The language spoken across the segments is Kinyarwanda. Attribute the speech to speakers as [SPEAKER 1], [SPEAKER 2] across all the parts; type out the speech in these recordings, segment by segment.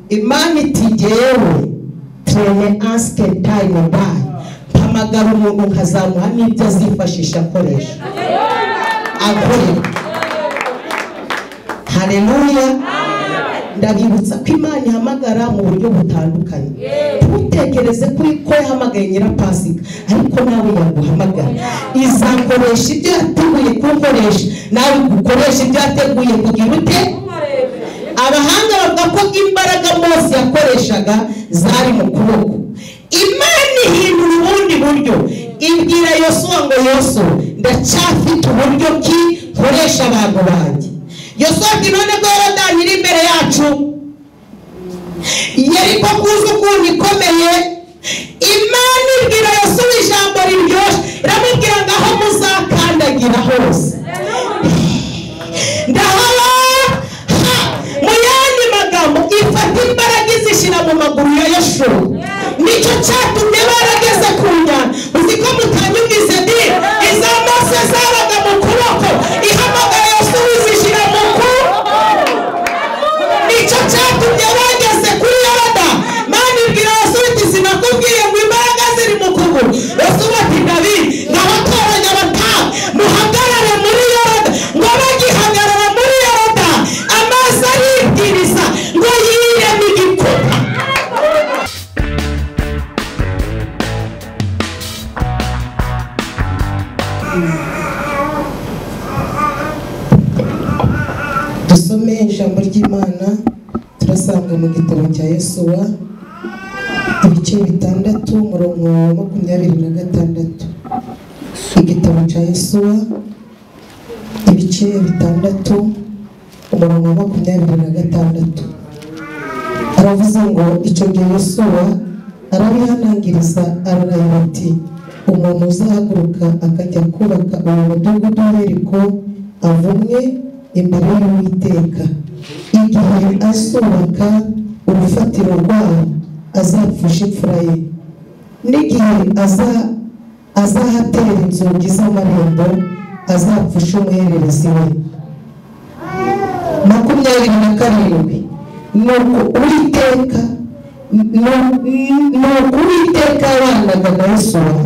[SPEAKER 1] imana iti jyewe trene anske time by mpamagara umuntu nkazamuha n'ibyo azifashisha akoresha akorera hareruya ndabibutsa ko imana ihamagara mu buryo butandukanye ntutekereze ko ko yahamagaye nyirapasika ariko nawe yaguhamagara izakoresha ibyo yateguye kugukoresha nawe gukoresha ibyo yateguye kugira ute abahanga bavuga ko imbaraga mose yakoreshaga zari mu kuboko imana ihindura ubundi buryo ibwira yosuwa ngo yoso ndacyafite uburyo ki nkoresha abantu banjye yosuwa ati none ko yorodani iri imbere yacu yeriko kuza ukuntu ikomeye imana ibwira yosuwa ijambo riryoshye iramubwira ngo aho muzakandagira hose ndahabona mu yandi magambo ifata imbaraga izishyira mu maguru ya yashuru nicyo cyatumye barageze ku nyanja uzi ko mutanyumvise di iza maso zabaga mu kuboko ihamagara yashuru izishyira mu kuboko nicyo cyatumye bageze kuri yoda mani bwira yashuru iti sinakubwiye ngo imbaraga ziri mu kuguru yashuru ati ndabiri ndabatoranya batanu muhagarare muri yoda ngo bagihagarara muri yoda amazi aribwiriza ngo yireme igikuba dusome ijambo ry'imana turasanga mu gitabo cya yesuwa ibice bitandatu umurongo wa makumyabiri na gatandatu igitabo cya yesuwa ibice bitandatu umurongo wa makumyabiri na gatandatu aravuze ngo icyo gihe yesuwa arabihanangiriza ararahira ati umuntu uzahaguruka akajya kubaka uwo mudugudu w'eriko avumwe imbere y'uwiteka igihe azubaka urufatiro rwawo azapfusha imfura ye n'igihe aza azahatera inzugi z'amarembo azapfusha umuhererezi we makumyabiri na karindwi nuko uwiteka nuko uwiteka yabanaga na yosuwa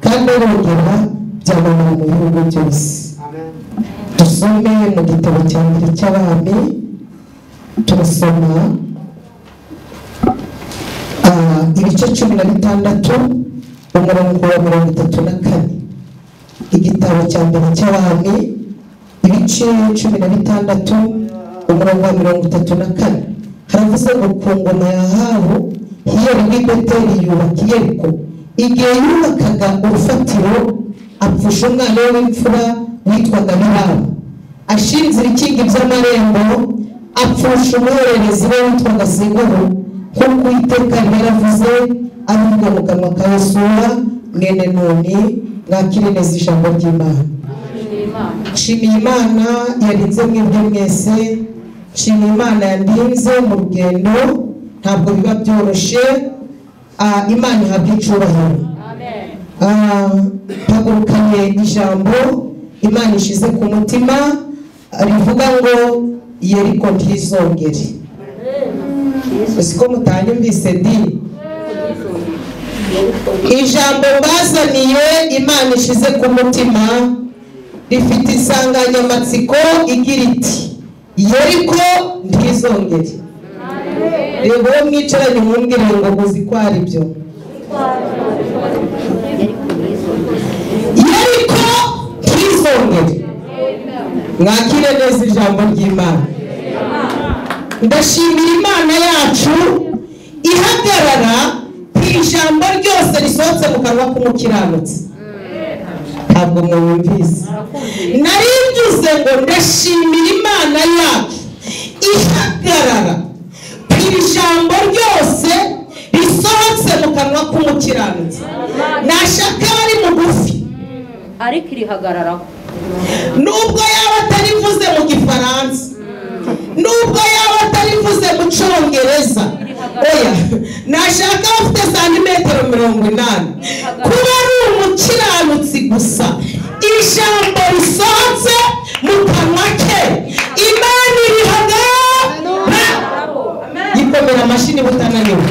[SPEAKER 1] kandi arongera byabona mu bihugu byose dusome mu gitabo cya mbere cy'abami turasoma ah, ibice cumi na bitandatu umurongo wa mirongo itatu na kane igitabo cya mbere cy'abami ibice cumi na bitandatu umurongo wa mirongo itatu na kane haravuze ngo ku ngoma ya habu hiyeri w'i beteli yubaka iyeriko igihe yubakaga urufatiro apfusha umwana we w'imfura witwaga bihabu ashinzira ikingi by'amarembo apfusha umwohererezi we witwaga singuru nk'uko uwiteka yaravuze avuga mu kanwa ka yosuwa mwene nuni mwakire neza ijambo ry'imana nshimiye imana yarinze mwebwe mwese nshimiye imana yandinze mu rugendo ntabwo biba byoroshye Ah, imana ihabwa icyubahiro Ah, mpagurukanye ijambo imana ishize ku mutima ah, rivuga ngo yeriko ntizongere uzi ko mutanyumvise di ijambo mbazaniye imana ishize ku mutima rifite insanganyamatsiko igira iti yeriko ntizongere reba uwo mwicaranye mwumvire ngo muzi ko ari byo yeriko ntizongere mwakire neza ijambo ry'imana ndashimira imana yacu ihagarara ku ijambo ryose risohotse mu kanwa k'umukiranutsi ntabwo mwumvise nari mvuze ngo ndashimira imana yacu ihagarara ku ijambo ryose risohotse mu kanwa k'umukiranutsi ntashaka aba ari mugufi
[SPEAKER 2] ariko irihagararaho
[SPEAKER 1] nubwo yaba atarivuze mu gifaransa nubwo yaba atarivuze mu cyongereza oya nashaka abafite santimetero mirongo inani kuba ari umukiranutsi gusa ijambo risohotse mu kanwa ke imana irihagarara yitwa gukomera amashyi niba utananiwe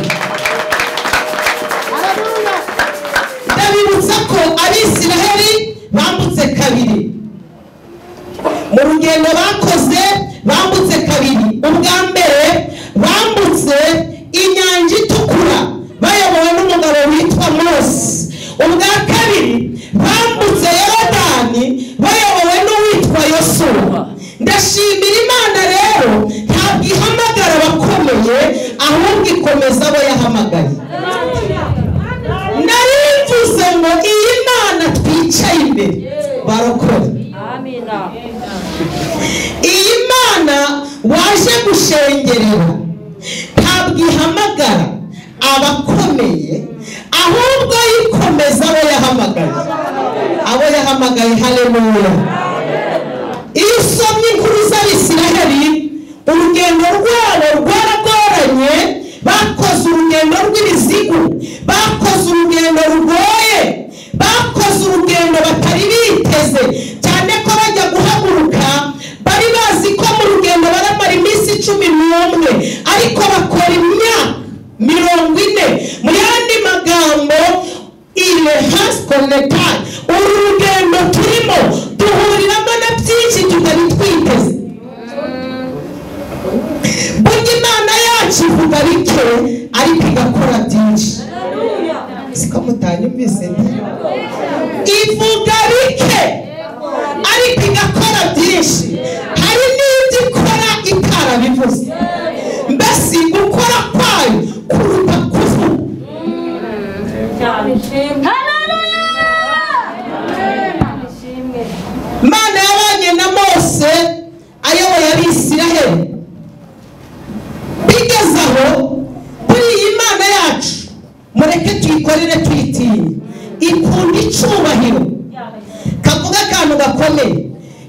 [SPEAKER 1] ndabibutsa ko abisiraheli bambutse kabiri mu rugendo bakoze bambutse kabiri ubwa mbere bambutse inyanja itukura bayobowe n'umugabo witwa mose ubwa kabiri bambutse yorodani bayobowe n'uwitwa yosuwa ndashimira imana rero ntabwo ihamagara abakomeye ahubwo ikomeza abo yahamagaye narimvuze ngo iyi mana twicaye imbere barokora
[SPEAKER 2] Amina.
[SPEAKER 1] iyi mana waje gushengerera ntabwo ihamagara abakomeye ahubwo yikomeza abo yahamagaye abo yahamagaye haleluya iyo usomye inkuru z'abisiraheli urugendo rwabo rwaragoranye bakoze urugendo rw'ibizigu bakoze urugendo rugoye bakoze urugendo batari biteze cyane ko bajya guhaguruka bari bazi ko mu rugendo baramara iminsi cumi n'umwe ariko bakora imyaka mirongo ine mu yandi magambo ile hasi konekitari uru rugendo turimo duhuriramo na byinshi tutari twiteze burya imana yacu ivuga bike ariko igakora byinshi siko mutanyumvise nde ivuga bike ariko igakora byinshi hari n'ibyo ikora itarabivuze mbese gukora kwayo kuruta kuvuga mana yabanye na mose ayoboye abisiraheli bigeze aho kuri iyi mana yacu mureke tuyikorere tuyitinye ikunda icyubahiro kavuga akantu gakomeye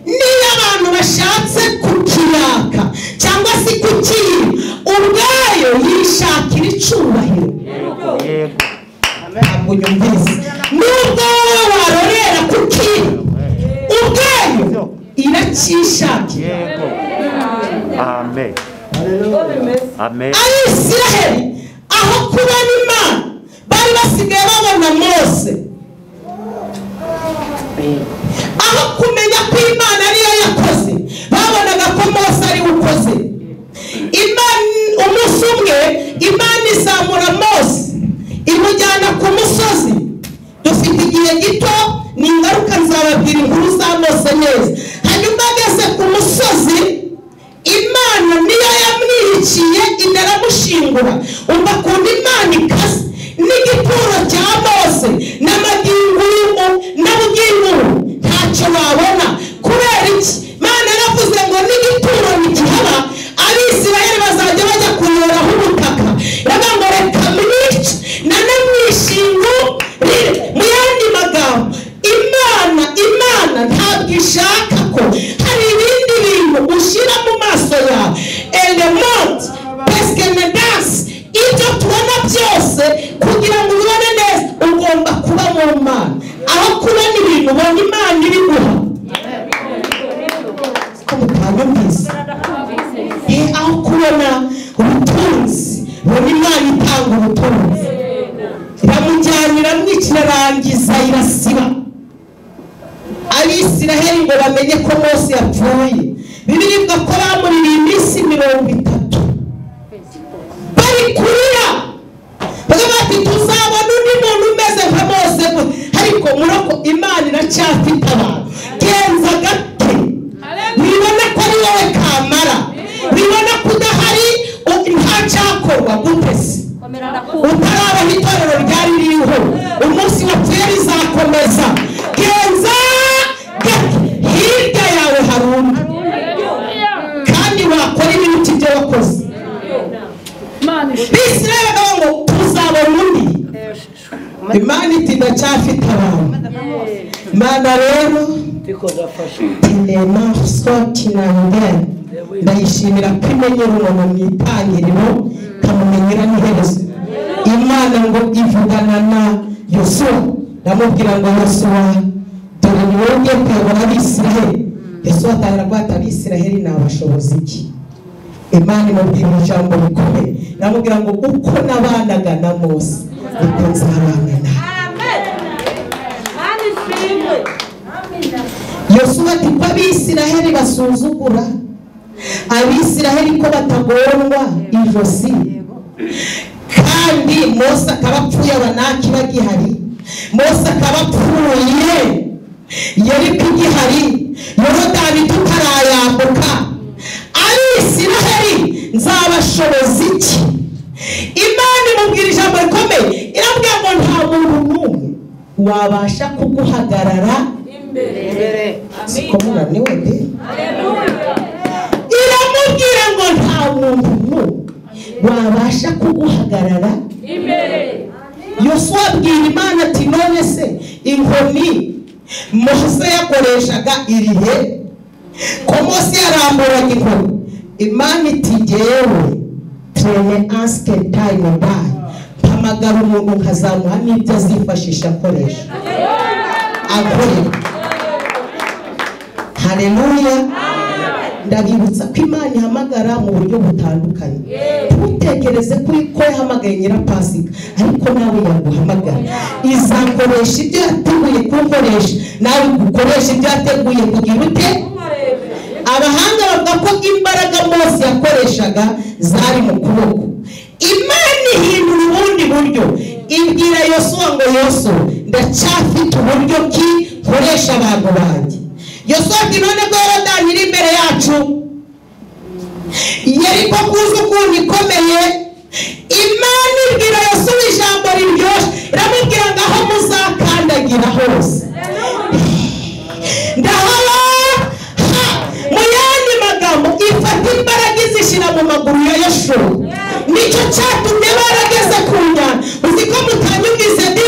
[SPEAKER 1] niyo abantu bashatse kukiraka cyangwa se kukiyiba ubwayo yishakira icyubahiro ntabwo nyumvise nubwo wowe warorera kuki ubwayo iracyishakira
[SPEAKER 3] Yego. Amen. Amen.
[SPEAKER 1] abisiraheli aho kubona imana bari basigaye babona mose aho kumenya ko imana ariyo yakoze babonaga ko mose ariwe ukoze Imana- umunsi umwe imana izamura mose imujyana ku musozi dufite igihe gito ni ingaruka nzababwira inkuru za mose neza hanyuma ageze ku musozi imana niyo yamwirikiye inda aramushingura umva kundi imana ikaze n'igituro cya mose n'amaginguru n'ubwinguru ntacyo wabona kubera iki imana yaravuze ngo n'igituro nigihaba abisirayeli bazajya bajya kuyoraho ubutaka iravuga ngo reka mwice nane mwishingu rire mu yandi magambo imana imana ntabwo ishaka ko hari ibindi bintu ushyira mu maso yawe elementi pesike nedansi ibyo tubona byose kugira ngo ubibone neza ugomba kuba mu mana aho kubona ibintu ubona imana ibiguha ko mutanyumvise Eh, aho kubona ubutunzi ubona imana itanga ubutunzi iramujyana iramwicira irangiza irasiba abisiraheli ngo bamenye ko mose yapfuye bibiri ivuga ko bamuririye iminsi mirongo itatu bari kurira bavuga bati tuzabona undi muntu umeze nka mose gute." ariko murako imana iracyafite abantu genza gake wibona ko ari wowe kamara wibona ko udahari u- ntacyakorwa gutese
[SPEAKER 2] Komera ndakumva.
[SPEAKER 1] utaraba itorero ryari ririho umunsi wapfuye rizakomeza genza gake hirya yawe hari undi kandi wakora ibiruti byo wakoze bisi rero bagavuga ngo tuzabona undi imana iti ndacyafite abantu mana rero tinema sotinangere ndayishimira ko imenyera umuntu mu itangiriro ikamumenyera n'iherezo imana ngo ivugana na yosuwa ndamubwira ngo yosuwa dore ni wowe ugiye kuyobora abisiraheli yosuwa atangira guhata abisiraheli nabashobozi iki imana imubwira ijambo rikomeye namubwira ngo uko nabanaga na mose niko nzabana nawe yosuwa ati ko abisiraheli basuzugura abisiraheli ko batagorwa ijosi kandi mose akaba apfuye abanaki bagihari mose akaba apfuye yeriko igihari yorodani tutarayambuka abisiraheli nzabashoboza iki imana imubwira ijambo rikomeye iramubwira ngo nta muntu n'umwe wabasha kuguhagarara siko munaniwe de iramubwira ngo nta muntu n'umwe wabasha kuguhagarara yosuwa abwira imana ati none se inkoni mose yakoreshaga irihe ko mose yaramburaga inkoni imana iti jyewe trene asike tayime bayi mpamagara umuntu nkazamuha n'ibyo azifashisha akoresha akorera hareruya ndabibutsa ko imana ihamagara mu buryo butandukanye ntutekereze kuri ko yahamagaye nyirapasika ariko nawe yaguhamagara izakoresha ibyo yateguye kugukoresha nawe gukoresha ibyo yateguye kugira ute abahanga bavuga ko imbaraga mose yakoreshaga zari mu kuboko imana ihindura ubundi buryo ibwira yosuwa ngo yosu ndacyafite uburyo ki nkoresha abantu banjye yosuwa ati none ko yorodani iri imbere yacu yeriko kuza ukuntu ikomeye imana ibwira yosuwa ijambo riryoshye iramubwira ngo aho muzakandagira hose ndahaha mu yandi magambo ifata imbaraga izishyira mu maguru ya yoshuwa nicyo cyatumye barageze ku nyanja uzi ko mutanyumvise di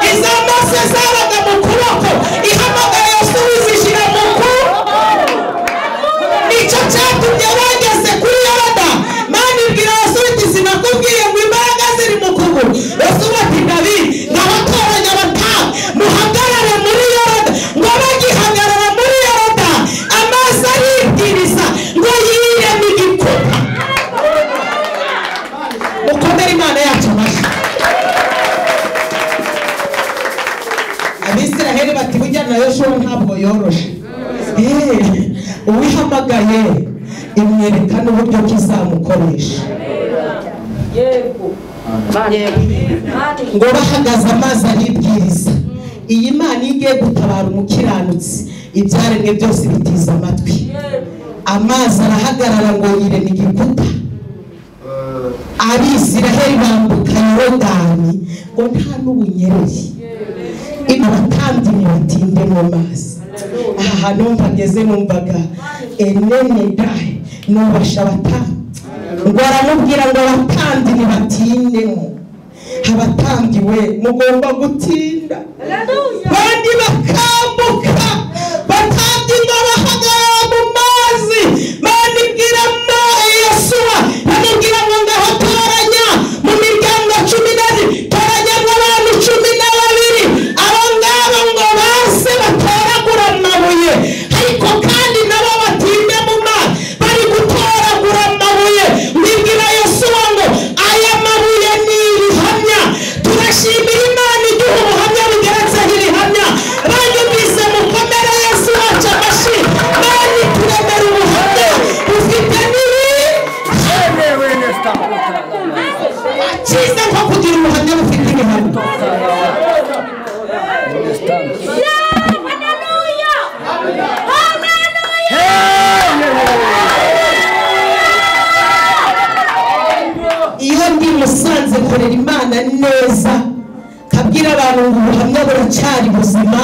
[SPEAKER 1] iza mose zabaga mu kuboko ihamagara yosuwa izishyira mu kuboko nicyo cyatumye bageze kuri yoda mani bwira yosuwa iti sinakubwiye ngo imbaraga ziri mu kuguru yosuwa ati ndabizi ndabatoranya bata muhagarare muri yoda ngo bagihagarara muri yoda amazi aribwiriza ngo yireme igikuba mukomere imana yacu amashyi abisiraheli bati burya na yoshuwa ntabwo yoroshe Eee, uwihamagaye imwereka n'uburyo kizamukoresha ngo bahagaze amazi aribwiriza iyi mana iyo igiye gutabara umukiranutsi ibyaremwe byose bitiza amatwi amazi arahagarara ngo yireme igikuta abisiraheli bambuka yorodani ngo nta n'ubunyereye abatambyi ntibatinde mu mazi aha hantu mpageze numvaga enene dayi nubasha abatambyi ngo aramubwira ngo abatambyi ntibatindemo abatambyi we mugomba gutinda bandi bakambuka batambyi ngo bahagarara mu mazi bandibwira mo yesuwa bamubwira ngo ngaho toranya mu miryango cumi n'abiri toranya abantu cumi na babiri abo ngabo ngo baze batoragura amabuye ariko kandi nabo batinde mu mazi bari gutoragura amabuye bibwira yesuwa ngo aya mabuye ni ibihamya turashimira imana iduha ubuhamya bugeretseho ibihamya banyumvise mukomere yesu wacu amashyi mani turemera ubuhamya bufite n'ibihamya cyiza nko kugira ubuhamya bufite ibihamya iyo ndi musanze nkorera imana neza kabwira abantu ngo ubuhamya buracyari buzima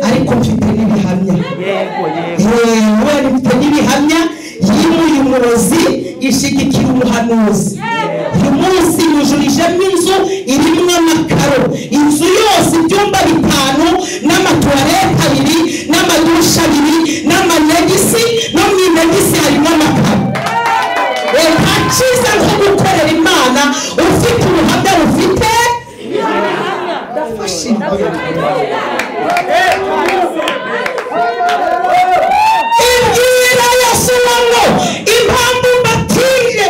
[SPEAKER 1] ariko mfite n'ibihamya
[SPEAKER 3] Yego, yego.
[SPEAKER 1] kubera mfite n'ibihamya yimuye umurozi ishyigikira umuhanuzi uyu munsi yujurijemo inzu irimo amakaro inzu yose ibyumba bitanu n'amatuwarete abiri n'amadusha abiri n'amanegisi no mu inegisi harimo amakaro nta cyiza nko gukorera imana ufite ubuhamya bufite ibwira yosuwa ngo impamvu mbatije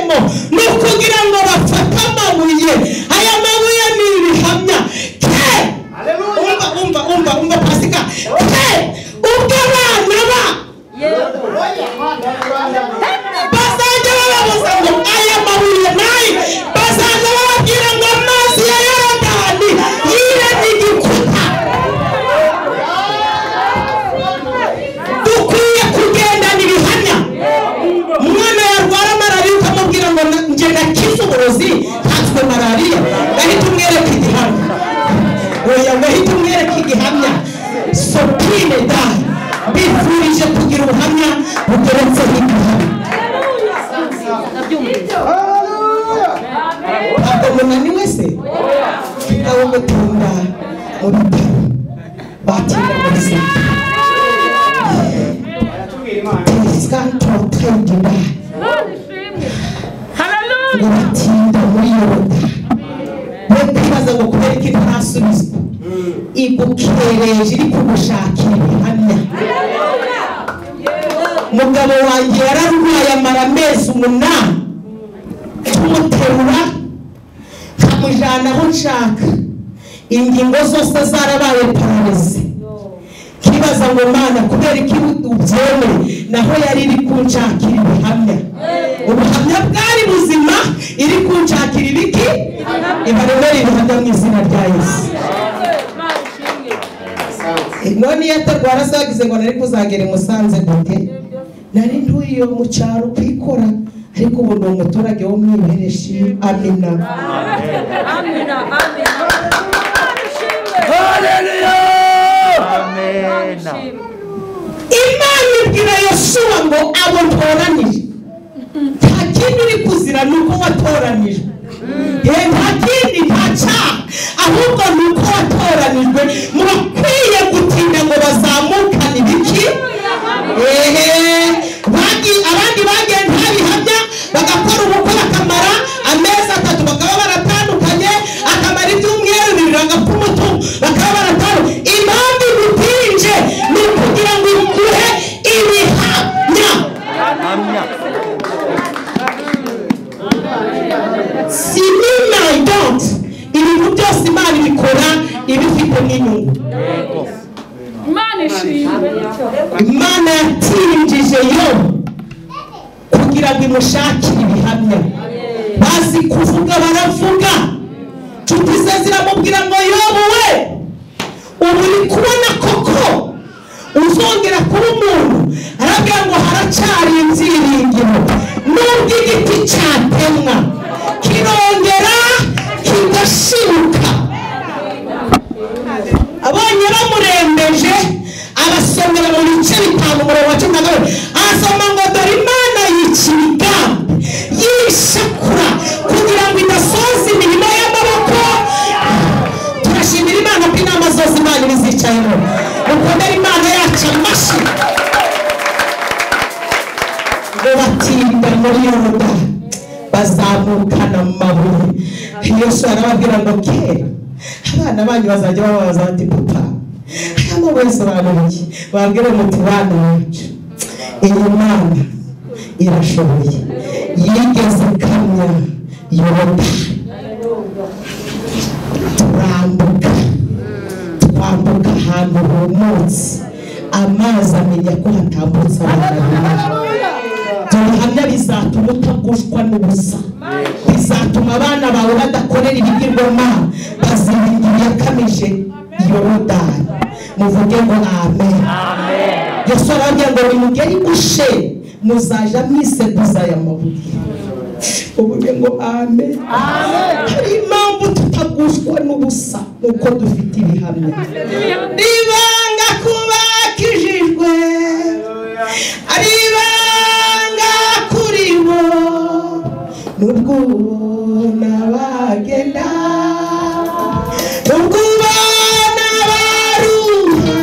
[SPEAKER 1] kugira ngo ahite umwereke igihamya sopine da mbifurije kugira ubuhamya bugeretseho igihamya
[SPEAKER 2] ndabyumvise
[SPEAKER 1] ntabwo munaniwe se ikawa mutunda mu bitaro bakira muri senta tesikantro tayidida ngo batinda muri yoruda leta ibaza ngo kubera ko itarasubizwa igukereje iri kugushakira ibihamya mugabo wanjye yararwaye amara amezi umunani tumuterura nkamujyana aho nshaka ingingo zose zarabaye pararize nkibaza ngo mana kubera ko ubyemeye naho yari iri kunshakira ibihamya ubuhamya bwari buzima iri kunshakira ibiki ibaremere ibihamya mu izina rya yesu none iyo atarwara se wagize ngo nari kuzagera i musanze gute nari ntuye mu cyaro kwikora ariko ubu ni umuturage wo mu ihereshi amina
[SPEAKER 3] Amen.
[SPEAKER 1] imana ibwira yoshuwa ngo abo ntoranije nta kindi uri kuzira ni uko watoranijwe Eh, nta kindi nta cyaha ahubwo ni uko watoranijwe murakwiye gutinda ngo bazamukane ibiki ehe bagi- abandi bagiye nta bihamya bagakora ubukwe bakamara amezi atatu bakaba baratandukanye akamara ibyumweru bibiri bagapfa umutungo bakaba baratandukanye impamvu igutinje ni ukugira ngo iguhe ibihamya
[SPEAKER 3] Amen.
[SPEAKER 1] si n'imidante ibintu byose imana ibikora ibifite n'inyungu
[SPEAKER 4] Imana ishimwe
[SPEAKER 1] imana yatinjije yo kugira ngo imushakire ibihamya bazi kuvuga baravuga nshuti ze ziramubwira ngo yobu we ubu uri kubona koko uzongera kuba umuntu arabwira ngo haracyari inziringiro nubwo igiti cyatemwa kirongera kigashibuka abonye bamurembeje abasomera mu bice bitanu umurongo wa cumi na kabiri arasoma ngo dore imana yicira igambi yishakura kugira ngo idasoza imirimo y'amaboko turashimira imana ko inama zose imana ibizicayeho mukomere imana yacu amashyi ngo batinda muri yoruda bazamukana mu mabuye yesu arababwira ngo kera abana banyu bazajya bababaza bati papa aya mabuye asobanura iki babwire muti bana bacu iyi mana irashoboye yigeze ikamya yoruda turambuka twambuka ahantu humutse amazi amenya ko hatambutse abantu benshi ibihamya bizatuma utagushwa n'ubusa bizatuma abana bawe badakorera ibigirwamana baziringira iyakamije yorodani muvuge ngo amen yesu arababwira ngo nimugere igushe muzaja mwiseguza aya mabuye uvuge ngo amen hari impamvu tutagushwa n'ubusa nuko dufite ibihamya nibanga kuba kijijwe ari ibanga kuri bo nubwo ubona bagenda nubwo ubona baruha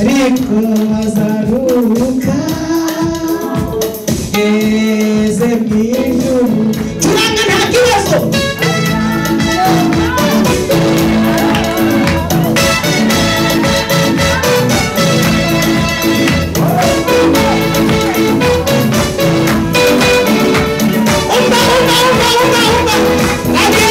[SPEAKER 1] ariko bazaruhuka ngeze mu ijuru turanga nta kibazo umva umva umva umva umva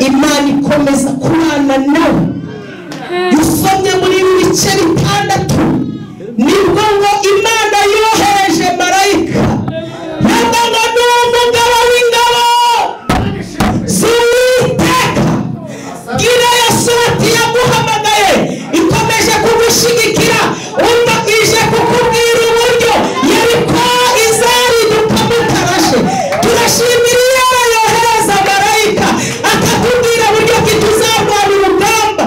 [SPEAKER 1] uzakomeza kubana nawe usomye muri ibi bice bitandatu nibwo ngo imana yohereje marayika yabaga n'umugabo w'ingabo z'uwiteka gira yesu ati yaguhamagaye ikomeje kugushyigikira umva ije kukubwira uburyo yeriko izariduka mutarashe turashimira iyo yohereza marayika akakubwira buryo ki tuzarwana urugamba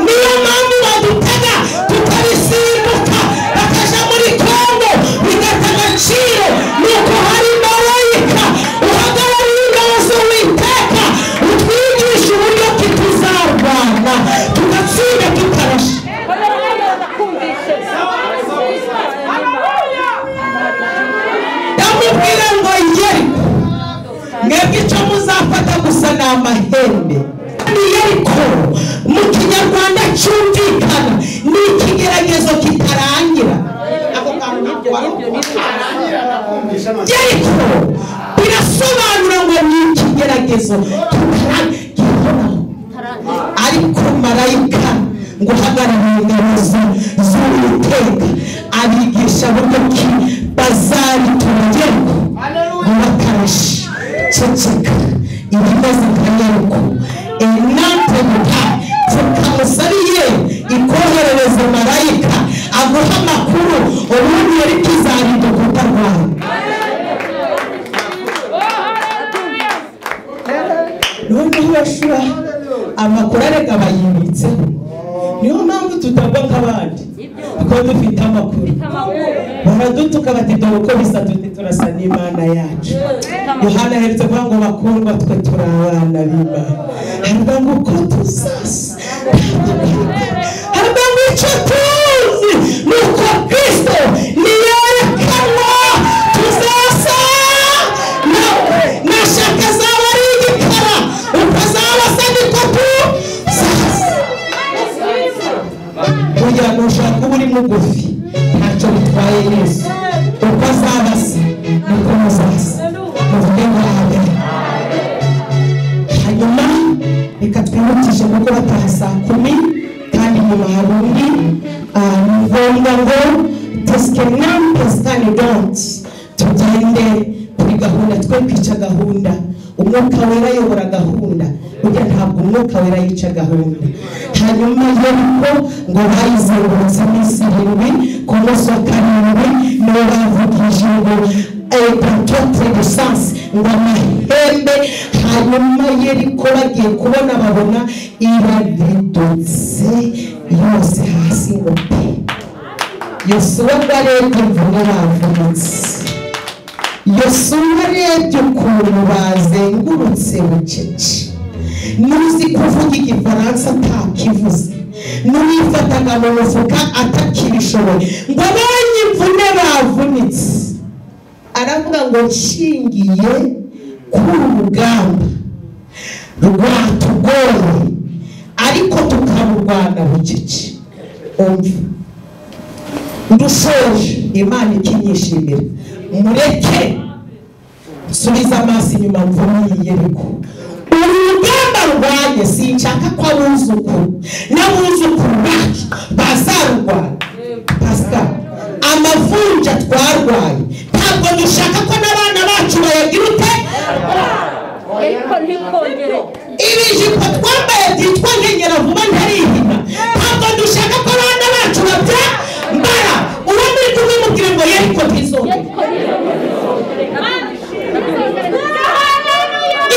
[SPEAKER 1] niyo mpamvu badutega tukabisimbuka bakajya muri kongo bigata agaciro nuko hari marayika uhagarariye ingabo z'uwiteka utwigisha uburyo ki tuzarwana tugatsinda tutarashe ndamubwira ngo yeriko mwebwe icyo muzafata gusa ni amahembe ni yeriko mu kinyarwanda cyumvikana ni ikigeragezo kitarangira ako kantu ntabwo wari yeriko birasobanura ngo ni ikigeragezo kitarangira ariko marayika ngo uhagarariye ingabo ze- z'uwiteka abigisha buryo ki bazabitugeraho bakarashe ceceka ibibazo kanyariko enante muta tukamusariye ikoherereze marayika aguha amakuru ubundi yari kizarinda kutarwara noneho bashira amakuru areka bayibitseho niyo mpamvu tutagwa nk'abandi kuko dufite amakuru baradutuka bati dore uko bisa tuti turasa n'imana yacu yohana aherutse kuvuga ngo bakundwa twe turi abana b'imana haravuga ngo uko tuzasa haravuga ngo icyo tuzi ni uko kristo niyerekanwa tuzasa nawe nashaka azaba ari igikara ukazaba asa n'ikopu zasa kugira ngo ushake uba uri mugufi ntacyo bitwaye yesu uko azaba asa niko muzaza muvuge ngo amen hanyuma reka twihutishe kuko bataha saa kumi kandi nyuma hari undi ah, ni ngombwa ngo tesikerinani tesitani donti tugende kuri gahunda twe kwica gahunda umwuka wera ayobora gahunda burya ntabwo umwuka wera yica gahunda hanyuma yeriko ngo bayizengurutse iminsi irindwi ku munsi wa karindwi nibo bavugije ngo epatrotre lisansi ngo amahembe hanyuma yeriko bagiye kubona babona iradedotse yose hasi ngo pe yosuwa ngo arebye imvune bavunitse yosuwa arebye ukuntu bazengurutse bucece n'uzi kuvuga igifaransa atakivuze n'uwifataga mu mufuka atakibishoboye ngo abonye imvune bavunitse aravuga ngo nshingiye kuri urugamba rwatugoye ariko tukarurwana bucece umva ndushoje imana ikinyishimira mureke nsubize amaso inyuma mvumiye ariko uru rugamba rwanjye sinshaka ko abuzukuru n'abuzukuru bacu bazarurwana pascal amavunja twarwaye ntabwo dushaka ko n'abana bacu bayagira ute
[SPEAKER 2] ariko ntikongere
[SPEAKER 1] ibijipo twambaye byitwa nkenyera vuba ntarihina ntabwo dushaka ko abana bacu babya mbara uwo muri kumwe mubwira ngo yeriko ntizongere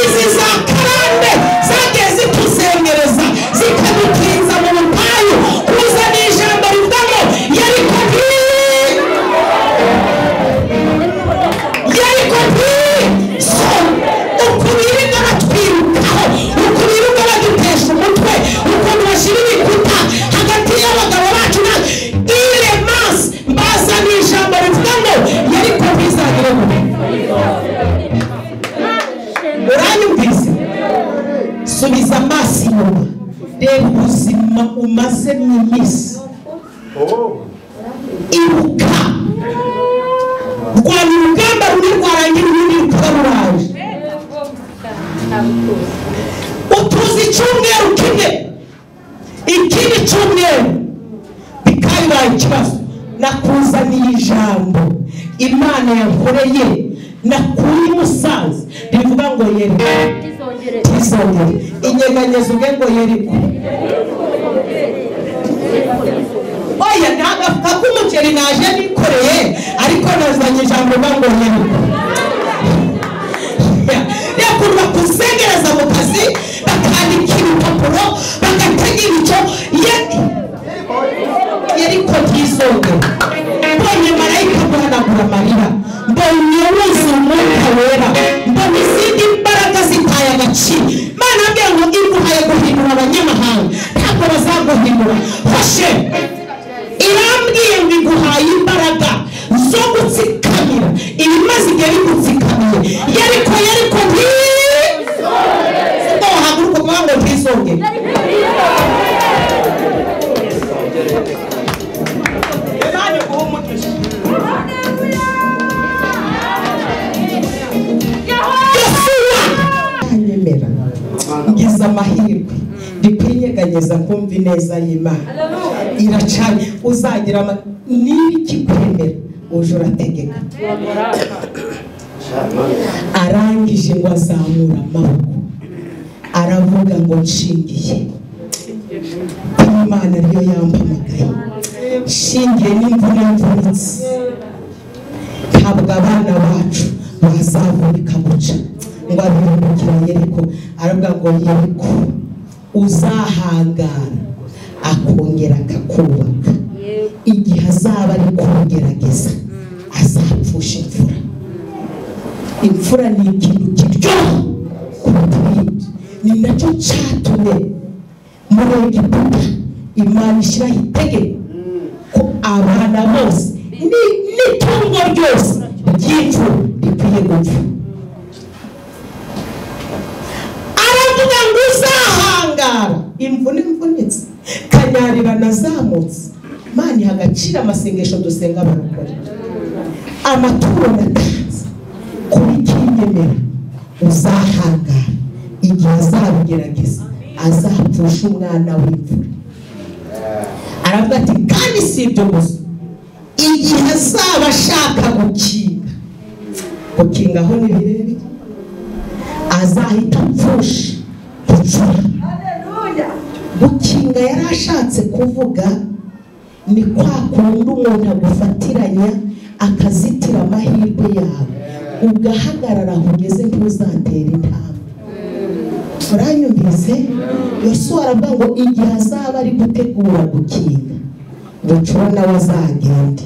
[SPEAKER 1] izi za karande zagiye zituzengereza zikadutinza mu butayu kuzana ijambo rivamo yeriko nti yeriko nti so ukubirika batwirukaho ukubirika badutesha umutwe ukuntu bashyira ibikuta hagati y'abagabo bacu na iremansi bazana ijambo rivuga ngo yeriko ntizagire mu uranyumvise subiza amaso inyuma reba ubuzima umaze mu iminsi ibuka rwanya urugamba rumwe rwarangira urundi rukaba ruraje kibazo nakuzaniye ijambo imana yakoreye nakuri musanze rivuga ngo yeriko tizongere inyeganyeza ubwe ngo yeriko oya nagafuka k'umuceri naje nikoreye ariko nazanye ijambo uba ngo yeriko yakurwa kuzengereza mu kazi bakandikira impapuro bagatega ibico ye yariko bwizoga mbonye marayika guhanagura amarira mbonye wuzuye umwuka wera mbona izindi mbaraga zitaye agaciro mana mbwira ngo iguhaye guhindura abanyamahanga ntabwo bazaguhindura fashe irambwiye ngo iguhaye imbaraga zo gutsikamira ibimaze igihe bigutsikamiye yariko yariko ntizoge haguruka ukuvuga ngo ntizoge Imana iguhe umugisha Yosuwa anyemera ngize amahirwe ndikwinyeganyeza kumva ineza y'imana iracanye uzagira ama- niba ikikwemera uje urategeka arangije ngo azamura amaboko aravuga ngo nshingiye imana ariyo yampamagaye nshingiye n'imvune mvunitse ntabwo abana bacu bazavunika guca ngo abirukira yeriko aravuga ngo yeriko uzahangara akongera akakubaka igihe azaba ari kugerageza azapfusha imfura imfura ni ikintu kiryoha kuruta ibindi ni nacyo cyatumye muri egiputa imana ishyiraho itegeko ko abana bose ni- n'itungo ryose ry'impfu rikwiye gupfa aravuga ngo uzahangara imvune mvunitse kanyarira nazamutse mana iha agaciro amasengesho dusenga barakora amaturo natanze kuba ikinyemera uzahangara igihe azabigerageza azapfusha umwana w'imvura aravuga ati kandi si ibyo gusa igihe azaba ashaka gukinga gukinga aho ni birebire azahita apfusha gucura gukinga yari ashatse kuvuga ni kwa kundi umuntu agufatiranya akazitira amahirwe yawe ugahagarara aho ugeze ntuzatere intambwe turanyumvise yosuwa aravuga ngo igihe azaba ari gutegura gukinga bucura nawe azagende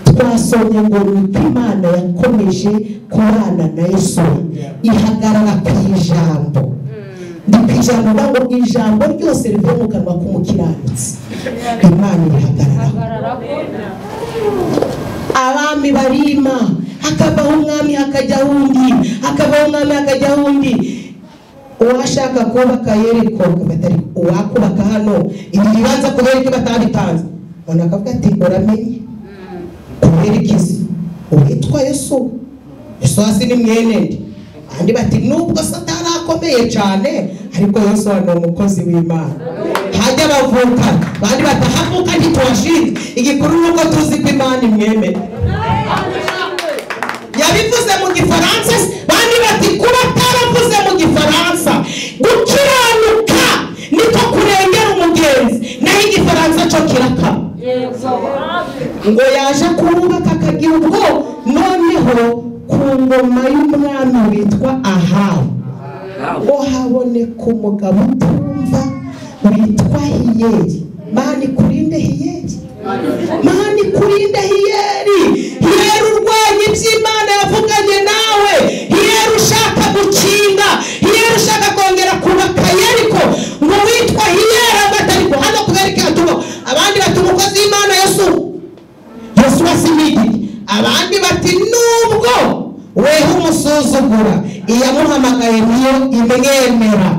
[SPEAKER 1] twasomye ngo ni uko imana yakomeje kubana na yesu ihagarara ku ijambo ni ku ijambo uvuga ngo ijambo ryose rivuye mu kanwa k'umukiranutsi imana irihagararaho abami barima hakabaho umwami hakajyaho undi hakabaho umwami hakajyaho undi uwashaka kubaka yeriko batari uwakubaka hano ibi bibanza kubera ko batabitanze ubona akavuga ati uramenye kubera ikizi uwitwa yesu yesu hasi ni mwene nde andi bati nubwo satani akomeye cyane ariko yesu ni umukozi w'imana hajya bavuka bandi batahavuka ntitubashinge igikuru ni uko tuzi ko imana imwemera yabivuze mu gifaransa bandi bati kuba ataravuze mu gifaransa gukiranuka niko kurengera umugenzi naho igifaransa cyo kirakaba ngo yaje kubaka akagira ubwo noneho ku ngoma y'umwami witwa ahabu ngo haboneka umugabo utumva witwa hiyeri mani kurinde hiyeri mani kurinde hiyeri hiyeri urwanya iby'imana yavuganye nawe hiyeri ushaka gukinga hiyeri ushaka kongera kubaka yeriko ngo witwa hiyeri agatari guhana kubera ikatuba abandi bati umukozi w'imana yesu yesu wasimigiri abandi bati nubwo weho umusuzugura iyamuhamagaye niyo imwemera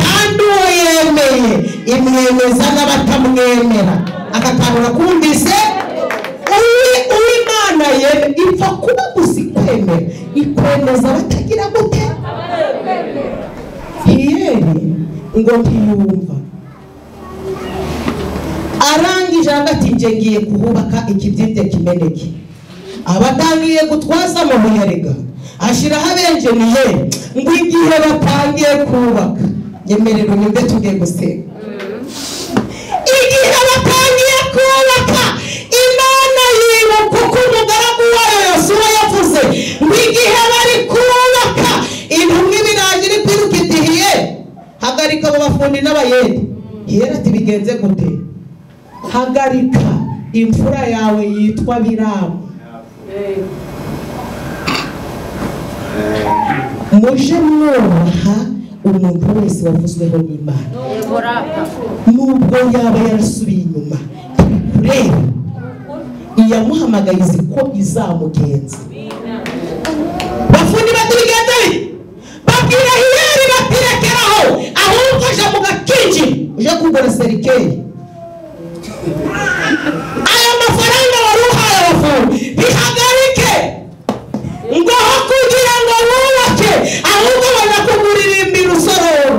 [SPEAKER 1] kandi uwo yemeye imwemeza n'abatamwemera aka kantu urakumvise Uwi- uwimana yeme ipfa kuba gusa ikwemera ikwemeza batagira gute hiyeri ngo ntiyumva arangije ijambo ati njye ngiye kuhubaka ikidide kimeneke abatangiye gutwaza mu muyaga ashyiraho abenjeniye ngo igihe batangiye kubaka nyemerera unyumve tugiye gusenga igihe batangiye kubaka imana yiba kuko umugaragu wayo yosuwa yavuze ngo igihe bari kubaka intumwa ibirayi iri kwiruka idihiye hagarika abo bafundi n'abayede hiyera ati bigenze gute hagarika imfura yawe yitwa biramu muje mwubaha umuntu wese wavuzweho n'imana nubwo yaba yarasubiye inyuma turi kureba iyamuhamagaye izi ko izamugenza bafundi batubigenza bite babwira hiyeri batirekeraho ahubwo uje mu gakingi uje kugura serikeri aya mafaranga wari uhaye abafundi bihagarike ngo aho kugira ngo wubake ahubwo banakuguririmbira usororo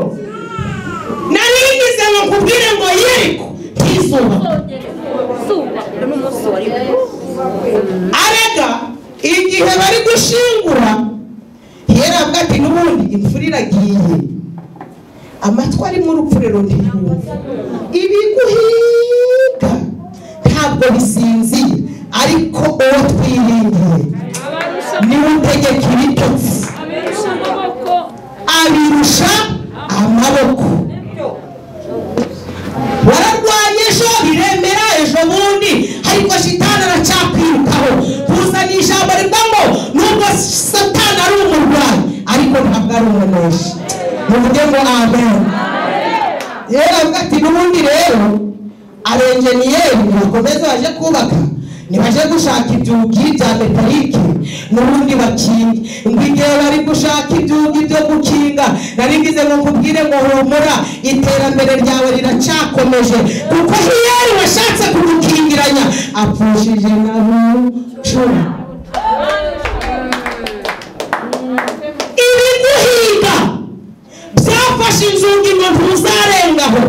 [SPEAKER 1] nari ngize ngo nkubwire ngo yeriko ntizubake arega igihe bari gushingura yerabwa ati n'ubundi imfura iragiye amatwi arimo urupfuriro ntiyumva ibiguhiga ntabwo bisinziye ariko uwo twiringiye niwe utegeka ibitotsi
[SPEAKER 4] abirusha amaboko
[SPEAKER 1] abirusha amaboko wararwanye ejo biremera ejo bundi ariko shitani aracakwirukaho kuza ni ijambo rivuga ngo nubwo satani ari umurwayi ariko ntabwo ari umuneshi muvuge ngo amen rero avuga ati n'ubundi rero abenjeniyeri bakomeza baje kubaka ntibaje gushaka ibyugi bya metalike n'ubundi bakinga ngo igihe bari gushaka ibyugi byo gukinga nari ngize ngo nkubwire ngo humura iterambere ryawe riracakomeje kuko hiyeri washatse kugukingiranya apfushije na bucura ibiguhiga byafashe inzugi ngo ntuzarengaho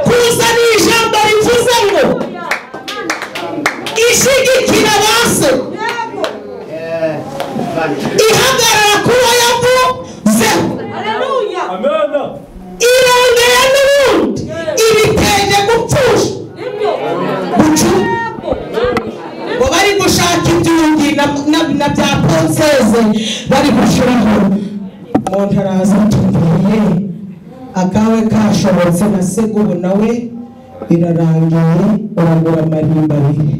[SPEAKER 1] kuza ni ijambo rivuze ngo ishyigikira ba se ihagarara kuba yavuzeho irongera n'ubundi ibitenge gupfusha gucura ngo bari gushaka ibyundi na- na- na bya ponseze bari gushiraho umuntu araza atumbiriye akawe kashobotse na segubu nawe birarangiye uragura amarimba abiri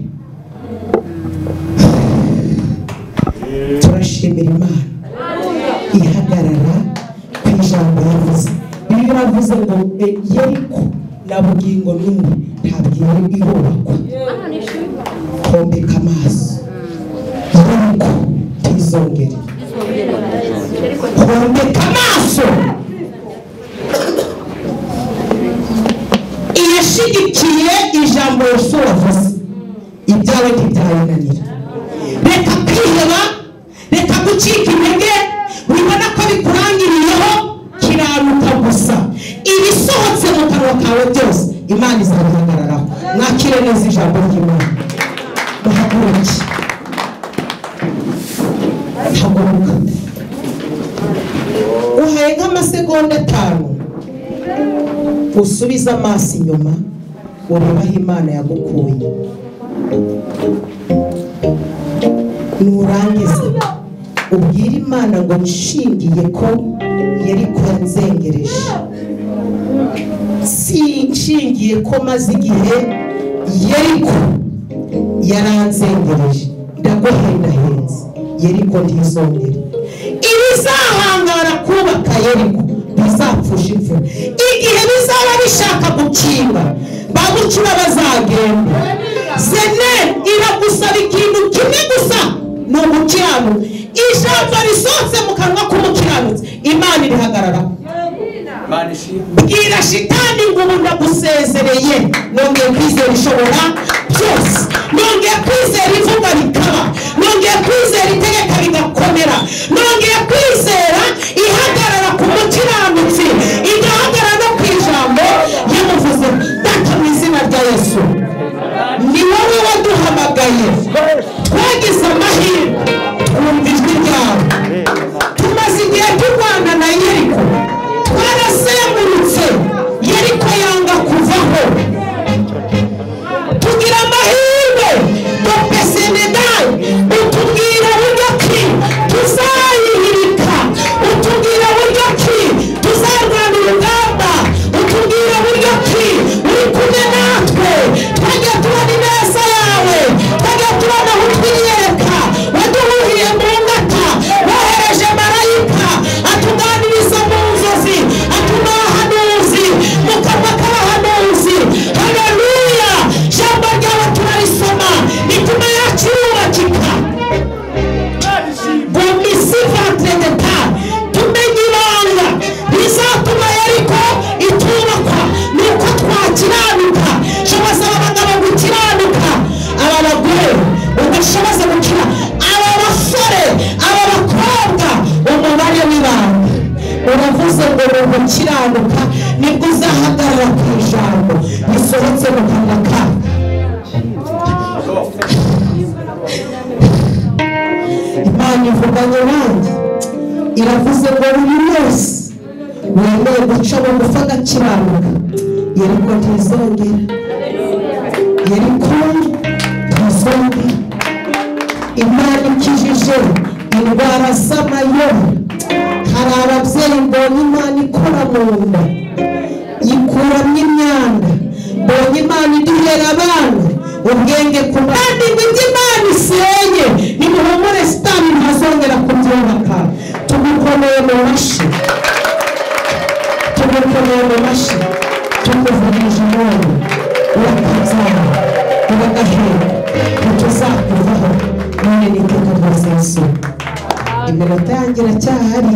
[SPEAKER 1] turashimira imana ihagarara ku ijambo yavuze bimwe bavuze ngo e, yeriko na bugingo n'ubu ntabwo yari irubakwa kombeka amaso yeriko ntizongere kombeka amaso iyashyigikiye ijambo yosuwa avuze ibyawe ntibyayinanira reka kwiheba reka gucika intege wibona ko bikurangiriyeho kiraruka gusa ibisohotse mu kanwa kawe byose imana izabihagararaho mwakire neza ijambo ry'imana muhaguruke haguruka uhaye nk'amasegonda atanu usubize amaso inyuma urebe aho imana yagukuye nurangiza ubwire imana ngo nshingiye ko yari kuranzengereje sinshingiye ko maze igihe yeriko yaranzengereje ndaguhendahenze yeriko ntizongere ibizahangara kubaka yeriko bizapfusha imvura igihe bizaba bishaka gukinga bagucura bazagenda sene iragusaba ikintu kimwe gusa ni umukiranutsi ijambo risohotse mu kanwa k'umukiranutsi imana irihagararaho bwira shitani ngo ubu ndagusezereye nongeye kwizera ishobora byose nongeye kwizera ivuga rikaba nongeye kwizera itegeka rigakomera nongeye kwizera ihagarara ku mukiranutsi igahagarara no ku ijambo yamuvuze data mu izina rya yesu umuntu ukiranuka nibwo uzahagarara ku ijambo risohotse mu kanwa kawe imana ivuganye nanjye iravuze ngo buri wese wemeye guca bugufi agakiranuka yeriko ntizongera yeriko ntizongera imana ikijije indwara z'amayobera hari ababyeyi mbonye imana ikora mu nda ikuramo imyanda mbonye imana iduhera abana ubwenge ku kandi ibyo imana isenye nimuhumure sitani ntazongera kubyubaka tugukomeye mu mashyi tugukomeye mu mashyi tukuvugije umuntu urakabyara uragahera ntituzakuvaho none ni iteka rya sesu iminota yanjye iracyahari